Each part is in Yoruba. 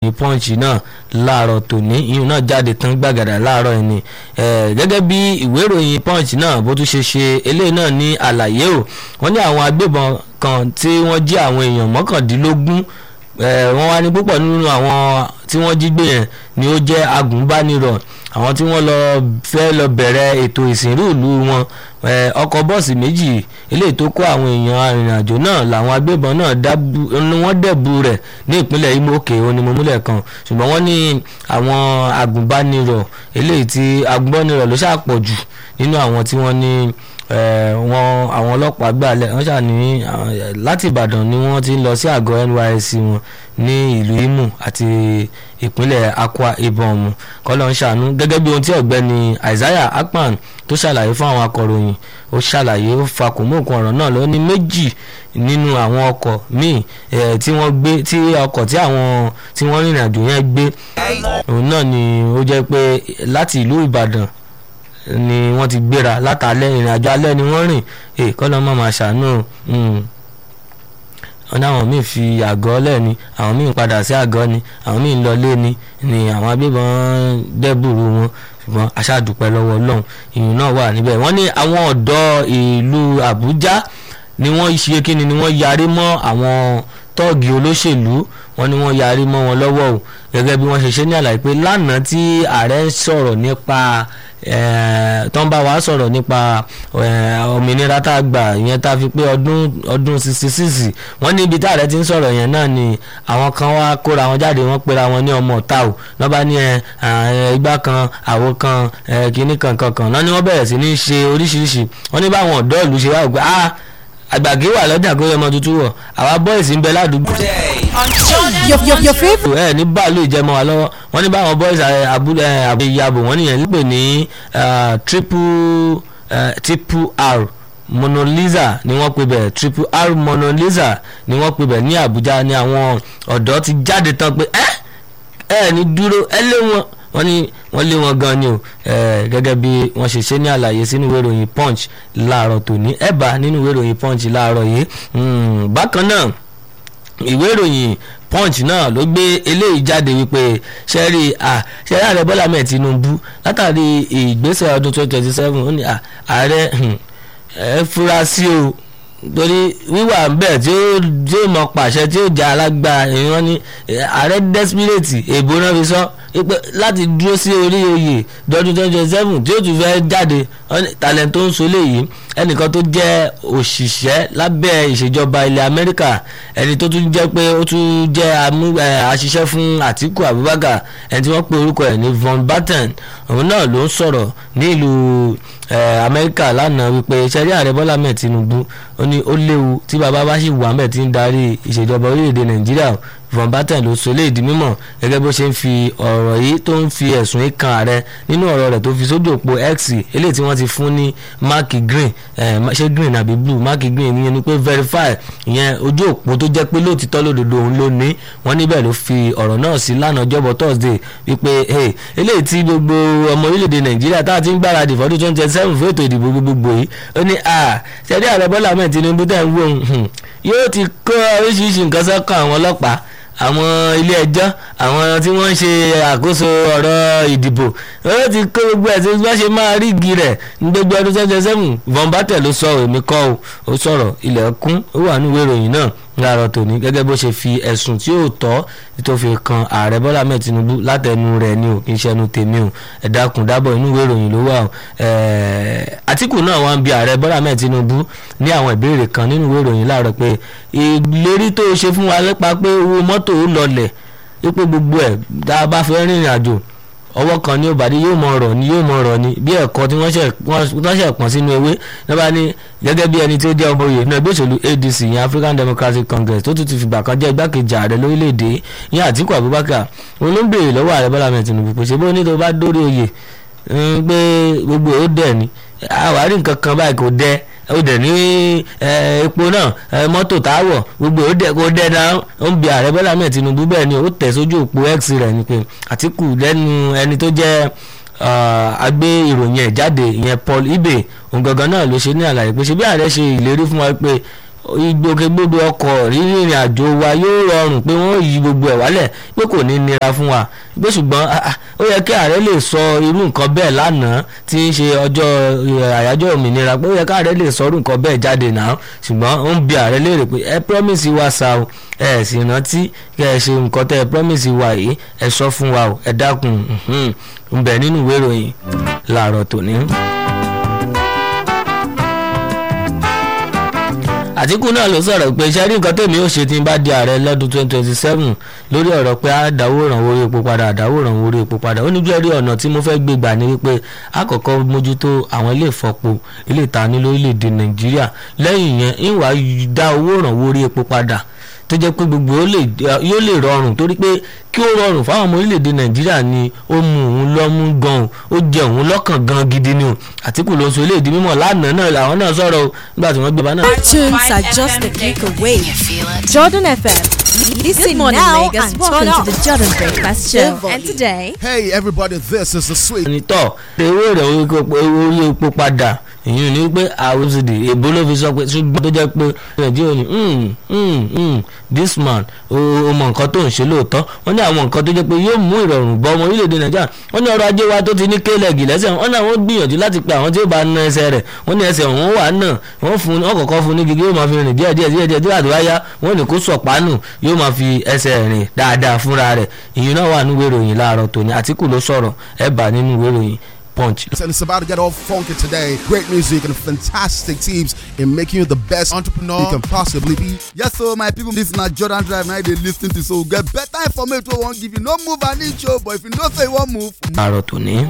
ìròyìn punch náà láàárọ̀ tòní ìyún náà jáde tán gbàgàdà láàárọ̀ ẹni gẹ́gẹ́ bí ìwé ìròyìn punch náà bó tún ṣe ṣe eléyìí náà ní àlàyé o wọ́n ní àwọn agbébọn kan tí wọ́n jí àwọn èèyàn mọ́kàndínlógún wọ́n wá ní púpọ̀ nínú àwọn tí wọ́n jí gbé yẹn ni ó jẹ́ agùnbánirọ̀ àwọn tí wọ́n lọ fẹ́ lọ bẹ̀rẹ̀ ètò ìsìnrú ìlú wọn ọkọ̀ bọ́ọ̀sì méjì eléyìí tó kó àwọn èèyàn arìnrìnàjò náà làwọn agbébọn náà ni wọ́n dẹ̀bu rẹ̀ ní ìpínlẹ̀ Imo òkè onímọ̀múlẹ̀ kan ṣùgbọ́n wọ́n ní àwọn agùnbánirọ̀ eléyìí tí agùnbánirọ̀ ló ṣàpọ̀ jù nínú àwọn tí wọ́n ní wọn àwọn ọlọ́pàá gbàlẹ̀ wọ́n ṣàní láti Ìbàdàn ni wọ́n ti ń lọ sí àgọ́ NYSC wọn ní ìlú Imo àti ìpínlẹ̀ Akwa Ibom kọ́lọ́ ń ṣàánú gẹ́gẹ́ bí ohun tí ọ̀gbẹ́ni Isaiah Akpan tó ṣàlàyé fún àwọn akọ̀ròyìn ó ṣàlàyé ó fakùn mọ́ nǹkan ọ̀rọ̀ náà ló ní méjì nínú àwọn ọkọ̀ míì tí wọ́n gbé tí ọkọ̀ tí àwọn tí wọ́n rìnrìn àjò yẹn gbé òun náà ni ó jẹ́ pé láti ìlú Ìbàdàn ni wọ́n ti gbéra látàlẹ́ ìrìn àjò alẹ́ ni wọ́n rìn èè kọ́ lọ́ mọ̀ máa ṣàánú wọn ní àwọn míì fi àgọ́ lẹ́ni àwọn míì padà sí àgọ́ ni àwọn míì ń lọ lé ni ni àwọn agbébọn dẹ́bùrú wọn ṣùgbọ́n aṣáàdúpẹ́ lọ́wọ́ ọlọ́run ìyún náà wà níbẹ̀ wọ́n ní àwọn ọ̀dọ́ ìlú Àbújá ni wọ́n ṣe kíni ni wọ́n yarí mọ́ àwọn tọ́ọ̀gì olóṣèlú wọ́n ní wọ́n yarí mọ́ wọn lọ́wọ́ o gẹ́gẹ́ bí wọ́n ṣe ṣe ní àlàyé pé lánàá tí ààrẹ ń sọ̀rọ̀ nípa tó ń bá wa sọ̀rọ̀ nípa òmìnira tá a gbà ìyẹn tá a fi pé ọdún ọdún sixty six wọ́n ní ibi tá ààrẹ ti ń sọ̀rọ̀ yẹn náà ni àwọn kan wá kóra wọn jáde wọ́n pera wọn ní ọmọ ọ̀tá o lọ́ba ní igbá kan àwo kan kínní kan kankan náà ni wọ́n bẹ̀rẹ̀ sí ní ṣe oríṣiríṣi wọ́n ní báwọn ọ̀dọ́ ìlú ṣe wá ògbà ah àgbàgé wà lọ́jà kó yẹ ọmọ tuntun wọ̀ àwa bọ́ìsì ń bẹ ládùúgbò. Your, your, your favourite. ẹ ní báàlú ìjẹmọ wa lọ́wọ́ wọ́n ní báwọn bọ́ìsì abúlé ìyàbò wọ́n nìyẹn lípè ní triple triple r monolisa ni wọ́n pè bẹ̀ triple r monolisa ni wọ́n pè bẹ̀ ní Àbújá ni àwọn ọ̀dọ́ ti jáde tán pé ẹ ẹ ní dúró ẹ lé wọn wọ́n ní wọ́n lé wọn gan ni o gẹ́gẹ́ bí wọ́n ṣe ṣe ní àlàyé sínú ìwé ìròyìn punch láàárọ̀ tòní ẹ̀bà nínú ìwé ìròyìn punch láàárọ̀ yìí bákan náà ìwé ìròyìn punch náà ló gbé eléyìí jáde wípé sẹ́rí sẹ́rí ààrẹ bọ́lá mẹ́ẹ̀ tinubu látàrí ìgbésẹ̀ ọdún twenty twenty seven ó ní ààrẹ ẹ fura sí o torí wíwà bẹ́ẹ̀ tí ó tí ó mọ pàṣẹ tí ó jà alágbá ìran ní ààrẹ desperate èbó náà fi sọ pé láti dúró sí orí oyè dọdún twenty twenty seven tí ó tún fẹ́ jáde talent tó ń so léyìí ẹnìkan tó jẹ́ òṣìṣẹ́ lábẹ́ ìṣèjọba ilẹ̀ amẹ́ríkà ẹni tó tún jẹ́ pé ó tún jẹ́ àṣìṣẹ́ fún àtíkù abubakar ẹni tí wọ́n pe orúkọ ẹ̀ ní von batten òun náà ló ń sọ̀rọ̀ ní ìlú amẹ́ríkà lánàá wípé sẹ́rí ààrẹ bọ́lá mẹ́ẹ̀ tinubu ó ní ó léwu tí bàbá bá sì wà mẹ́ẹ̀ tí ń darí ìṣèjọba orílẹ̀-èdè nàìjíríà von batten ló sọ léèdí mímọ̀ gẹ́gẹ́ bó ṣe ń fi ọ̀rọ̀ yìí tó ń fi ẹ̀sùn yìí kan ààrẹ nínú ọ̀rọ̀ rẹ̀ tó fi sójú òpó x eléyìí tí wọ́n ti fún ní mark green ṣé green àbí blue mark green ìyẹn ni pé verify ìyẹn ojú òpó tó jẹ́ pé lóòtítọ́ lódodo òun ló ní wọ́n níbẹ̀ ló fi ọ̀rọ̀ náà sí lánàá ọjọ́bọ̀ thursday wípé eléyìí tí gbogbo ọmọ orílẹ̀-èdè nàìjíríà tá a ti ń gbáradì fọ́dún twenty twenty seven fún ètò ìdìbò gbogbogbò yìí ó ní ṣẹ́dí ààrẹ bọ́lá ahmed tinubu tẹ̀ ń wò yóò ti kó oríṣiríṣi nǹkan sọ́kàn àwọn ọlọ́pàá àwọn ilé ẹjọ́ àwọn tí wọ́n ń ṣe àkóso ọ̀rọ̀ ìdìbò ó ti kó gbogbo ẹ̀ tí wọ́n ṣe máa rí igi rẹ̀ ní gbogbo ọdún twenty seven von batten ló sọ èmi kọ́ o ó sọ̀rọ̀ ilẹ̀ kún ó wà níwèé ìròyìn náà láàárọ̀ tòní gẹ́gẹ́ bó ṣe fi ẹ̀sùn tí ó tọ́ tó fi kan ààrẹ bọ́lá mẹ́ẹ̀ tinubu látẹnu rẹ̀ ni ò kí n ṣẹnu tèmi o ẹ dákun dábọ̀ inú ìwé ìròyìn ló wà o àtìkù náà wá ń bi ààrẹ bọ́lá mẹ́ẹ̀ tinubu ní àwọn ìbéèrè kan nínú ìwé ìròyìn láàárọ̀ pé ìlérí tó ṣe fún wa lépa pé owó mọ́tò ó lọlẹ̀ wípé gbogbo ẹ̀ tá a bá fẹ́ rìnrìn àjò ọwọ́ kan ní òbàdí yóò mọ ọ̀rọ̀ ni yóò mọ ọ̀rọ̀ ni bí ẹ̀kọ́ tí wọ́n ṣẹ̀ pọ̀n sínú ewé lọ́ba ní gẹ́gẹ́ bí ẹni tí ó jẹ́ ọmọ oyè ní ẹgbẹ́ òṣèlú adc yẹn african democratic congress tó tún ti fìgbà kan jẹ́ igbákejì ààrẹ lórílẹ̀‐èdè yẹn àtìkù abubakar òun ló ń béèrè lọ́wọ́ ààrẹ bọ́lá mẹ́rin tinubu pé ṣé bó ní tó bá dórí oyè pé gbogbo ó dẹ̀ ni àwárí nǹkan kan báyìí kò dẹ́ ó dẹ̀ ní epo náà mọ́tò táwọ̀ gbogbo ó dẹ̀ kó dẹ́ náà ó ń bi ààrẹ bọ́lá mẹ́rin tinubu bẹ́ẹ̀ ni ó tẹ̀ sójú òpó x rẹ̀ ni pé àtìkù lẹ́nu ẹni tó jẹ́ agbé ìròyìn ẹ̀ jáde ìyẹn paul ibe òun gangan náà ló ṣe ní àlàyé pé ṣe bí ààrẹ ṣe ìlérí fún wa pé ìgbòkègbodò ọkọ̀ rírìnrìn àjò wa yóò rọrùn pé wọ́n yí gbogbo ẹ̀ wálẹ̀ pé kò ní nira fún wa pé ṣùgbọ́n ó yẹ kí ààrẹ lè sọ irú nǹkan bẹ́ẹ̀ lánàá tí ń ṣe ọjọ́ àyájọ́ òmìnira pé ó yẹ kí ààrẹ lè sọ irú nǹkan bẹ́ẹ̀ jáde náà ṣùgbọ́n ó ń bi ààrẹ léèrè pé ẹ promise wa sa o ẹ sì rántí kẹ ẹ ṣe nǹkan tẹ ẹ promise wa yìí ẹ sọ fún wa o ẹ dákun ń bẹ nínú ìwé ìròyìn làárọ̀ tòní. àtìkù náà ló sọ̀rọ̀ pé iṣẹ́ rí nǹkan tèmi ò ṣe tí n bá di ààrẹ lọ́dún twenty twenty seven lórí ọ̀rọ̀ pé àdáwó ìrànwọ́ orí epo padà àdáwó ìrànwọ́ orí epo padà ó ní bí ẹ̀rí ọ̀nà tí mo fẹ́ gbé gbà ní wípé àkọ́kọ́ mójútó àwọn ilé ìfọpo ilé ìtaní lórílẹ̀‐èdè nàìjíríà lẹ́yìn yẹn ìwà dá owó ìrànwọ́ orí epo padà tó jẹ́ pé gbogbo yóò lè rọrùn torí pé kí ó rọrùn fáwọn ọmọ orílẹ̀-èdè nàìjíríà ni ó mú òun lọ́mú gan ó jẹ òun lọ́kàn gan gidi ni o àtìkù ló ń sọ eléyìí mímọ̀ lánàá náà làwọn náà sọ̀rọ̀ o nígbà tí wọ́n gbé bá náà. Our tunes are just a click away. Jordan FM. Listen Good morning, now Lagos. and Welcome turn to up. the Jordan Breakfast Show. volume. And today, Hey everybody, this is the sweet. onítọ̀ owó rẹ̀ orí epo padà èyí ni pé àwòsídì èbó ló fi sọ pé ṣùgbọ́n tó jẹ́ pé nàìjíríà ni "Hmm, hmm, hmm, this man ó ó mọ nǹkan tó ń ṣe lóòótọ́ wọ́n ní àwọn nǹkan tó jẹ́ pé yóò mú ìrọ̀rùn bọ́ ọmọ orílẹ̀-èdè nàìjíríà wọ́n ní ọrọ̀ ajé wa tó ti ní kélẹ̀gì lẹ́sẹ̀ wọ́n náà wọ́n gbìyànjú láti pe àwọn tí ó bá na ẹsẹ̀ rẹ̀ wọ́n ní ẹsẹ̀ òun wà náà wọ́n fún wọ́n kọ̀ọ̀kan fún ní gígé yóò máa fi rìn díẹ̀ díẹ̀ díẹ̀ díẹ̀ díẹ̀ àdúrà yá wọ́n ní kó sọ̀pánù yóò máa fi ẹsẹ̀ rìn dáadáa fúnra rẹ̀ ìyẹn náà wà nínú ìwé ìròyìn láàárọ̀ tòní àtìkù ló sọ̀rọ̀ ẹ̀ bá nínú ìwé ìròyìn punch And it's about to get all funky today. Great music and fantastic teams in making you the best entrepreneur you can possibly be. Yes, so my people, this na Jordan Drive now they lis ten to so get better information wey wan give you. No move an inch o, but if you know say you wan move, láàárọ̀ tòní.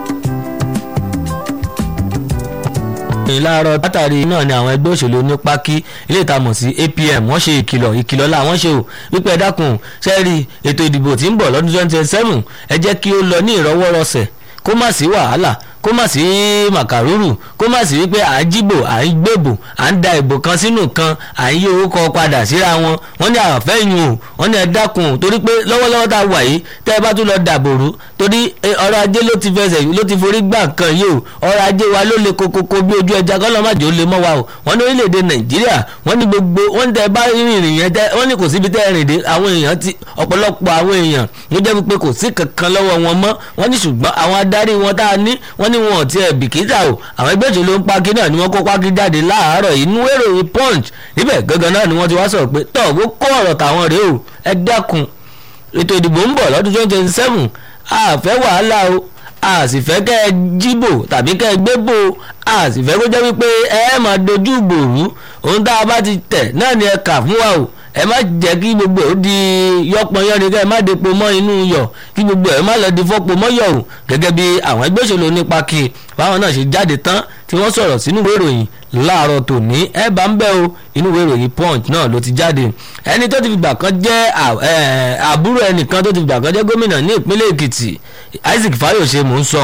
ìròyìn láàárọ̀ látàrí náà ni àwọn ẹgbẹ́ òṣèlú ní pákí ilé ìtamọ̀ sí APM wọ́n ṣe ìkìlọ̀ ìkìlọ̀ làwọn ṣe o wípé ẹ dákun sẹ́ẹ̀rì ètò ìdìbò tí ń bọ̀ lọ́dún twenty twenty seven ẹ jẹ́ kí ó lọ ní ìrọwọ́rọsẹ̀ kó má sí wàhálà kó má sí màkàrúrù kó má sí wípé à ń jíbò à ń gbèbò à ń da ìbò kan sínú kan à ń yí owó kan padà síra wọn wọ́n ní àfẹ́yìn o wọ́n ní ẹ dákun torí pé lọ́wọ́lọ́wọ́ tá a wà yìí tẹ́ ẹ bá tún lọ dàbòrú torí ọrọ̀ ajé ló ti fẹsẹ̀ ló ti forí gbà kan yìí o ọrọ̀ ajé wa ló le kokoko bí ojú ẹja kọ́ lọ́mọdé ó lè mọ́ wa o wọ́n ní orílẹ̀-èdè nàìjíríà wọ́n ní gbogbo wọ́n tẹ́ bá rìnrìn yẹn tẹ́ wọ́n ní kò síbi tẹ́ ẹ rìn dé àwọn èèyàn ti ọ̀pọ̀lọpọ̀ àwọn èèyàn ló jẹ́ pé kò sí kankan lọ́wọ́ wọn mọ́ wọ́n ní ṣùgbọ́n àwọn adarí wọn tá a ní wọ́n ní wọn ò tiẹ̀ bìkítà o àwọn ẹgbẹ́ òṣèlú ń pákí náà ni wọ́n kó pákí jáde láàárọ̀ inú èròyìn punch níbẹ̀ gangan náà ni wọ́n ti wá sọ̀rọ̀ pé tọ́ ó kó ọ̀rọ̀ tàwọn rèé o ẹ dẹ́kun ètò ìdìbò ń bọ̀ lọ́dún twenty twenty seven a fẹ́ wàhálà o a sì fẹ́ kẹ́ ẹ jíbò tàbí kẹ́ ẹ gbébò a sì fẹ́ kó jẹ́ wípé ẹ máa dojú gbòòrú ohun tá a bá ti tẹ̀ náà ni ẹ kà fún wa o ẹ má jẹ́ kí gbogbo ẹ̀ ó di yọpọn yọrin ká ẹ má depo mọ́ inú yọ̀ kí gbogbo ẹ̀ má lọ di fọ́pọ̀ mọ́ yọ̀ o gẹ́gẹ́ bí àwọn ẹgbẹ́ òṣèlú nípa kí báwọn náà ṣe jáde tán tí wọ́n sọ̀rọ̀ sínú ìwé ìròyìn láàárọ̀ tòní ẹ bá ń bẹ́ o inú ìwé ìròyìn punch náà ló ti jáde ẹni tó ti fìgbà kan jẹ́ àbúrò ẹnìkan tó ti fìgbà kan jẹ́ gómìnà ní ìpínlẹ̀ èkìtì isaac fayose mò ń sọ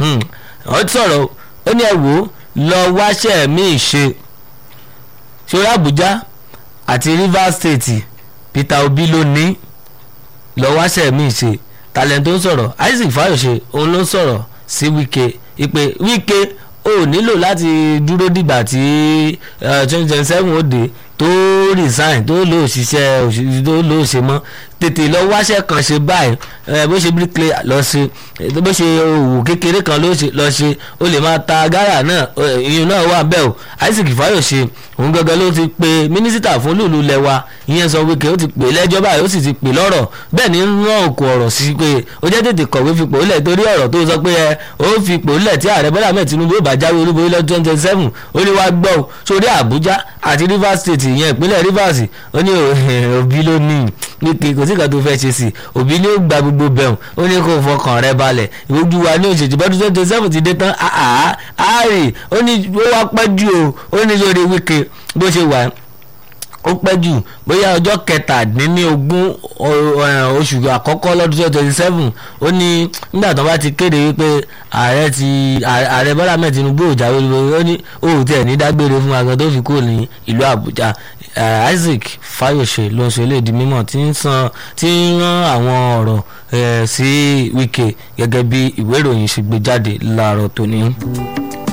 ọ sọ̀rọ̀ ó ní ẹ wò ó lọ wáṣẹ́ mi ṣe ṣòro àbújá àti rivers state peter obi ló ní lọ wáṣẹ́ mi ṣe talent tó ń sọ̀rọ̀ isaac fayose òun ló ń sọ̀rọ̀ sí wike ìpè wike ó nílò láti dúró dìgbà tí twenty twenty seven ó dé tó resign tó lò ṣiṣẹ́ tó lò ṣe mọ́ tètè lọ wáṣẹ́ kan ṣe báyìí bó ṣe bricklayer lọ ṣe bó ṣe òwò kékeré kan lọ ṣe ó lè máa ta gárà náà ìyẹn náà wà bẹ́ẹ̀ o isaac fayose òun gangan ló ti pe mínísítà fún lùlù lẹ́wà ìyẹn sọ wíkẹ́ ó ti pè lẹ́jọ́ báyìí ó sì ti pè lọ́rọ̀ bẹ́ẹ̀ ni rán òkú ọ̀rọ̀ sí pé ó jẹ́ tètè kọ̀wé fipò lẹ̀ torí ọ̀rọ̀ tó sọ pé ẹ ó fipò lẹ̀ tí ààrẹ bọ́lá mẹ́ẹ̀ tinubu ó bá jáwé olúborí lọ́dún twenty twenty seven ó ní wá gbọ́ sórí àbújá àti rivers state ìyẹn ìpínlẹ̀ rivers ó ní òbí ló ní wíkẹ́ kò sí kan tó fẹ́ ṣe sí òbí ni ó gba gbogbo bẹ̀rùn ó ní kó fọkàn rẹ balẹ̀ ìwójú wa ní òṣèjì bọ́dún twenty twenty seven ti dé tán àárè ó ní ó wá pẹ́ jù o ó ní lórí wíkẹ́ bó ṣe wà ó pẹ́ jù bóyá ọjọ́ kẹtàdínlógún oṣù àkọ́kọ́ lọ́dún twenty twenty seven ó ní nígbà tó bá ti kéde wípé ààrẹ ti ààrẹ bọ́lá mẹ́ẹ̀ tinubu ò jáwé lórí ó ní òun tiẹ̀ ní dágbére fún agan tó fi kúrò ní ìlú àbújá isaac fayose ló ń ṣe léèdì mímọ́ tí ń san tí ń rán àwọn ọ̀rọ̀ sí wike gẹ́gẹ́ bí ìwé ìròyìn ṣe gbé jáde láàárọ̀ tòní.